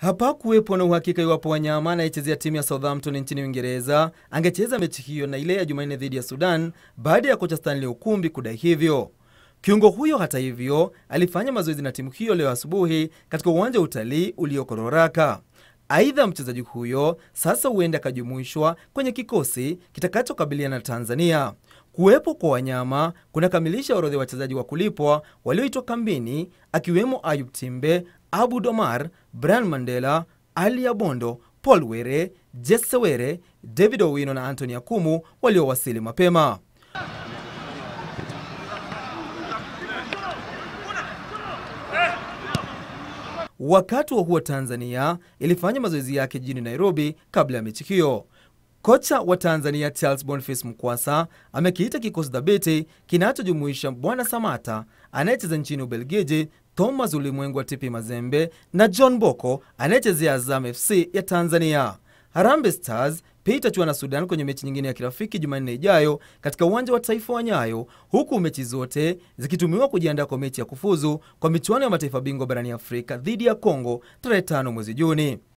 Hapakuwepo na uhakika iwapo Wanyama anayechezea timu ya Southampton nchini Uingereza angecheza mechi hiyo na ile ya Jumanne dhidi ya Sudan baada ya kocha Stanley Okumbi kudai hivyo. Kiungo huyo hata hivyo alifanya mazoezi na timu hiyo leo asubuhi katika uwanja wa utalii ulioko Roraka. Aidha, mchezaji huyo sasa huenda akajumuishwa kwenye kikosi kitakachokabiliana na Tanzania. Kuwepo kwa Wanyama kunakamilisha orodha ya wachezaji wa kulipwa walioitwa kambini, akiwemo Ayub Timbe, Abu Domar, Brian Mandela, Ali Abondo, Paul Were, Jesse Were, David Owino na Anthony Akumu waliowasili mapema. Wakati wa huo Tanzania ilifanya mazoezi yake jijini Nairobi kabla ya mechi hiyo. Kocha wa Tanzania Charles Boniface Mkwasa amekiita kikosi dhabiti kinachojumuisha Bwana Samata anayecheza nchini Ubelgiji, Thomas Ulimwengu wa TP Mazembe na John Boko anayechezea Azam FC ya Tanzania. Harambee Stars pia itachuana na Sudan kwenye mechi nyingine ya kirafiki Jumanne ijayo katika uwanja wa taifa wa Nyayo, huku mechi zote zikitumiwa kujiandaa kwa mechi ya kufuzu kwa michuano ya mataifa bingwa barani Afrika dhidi ya Kongo tarehe 5 mwezi Juni.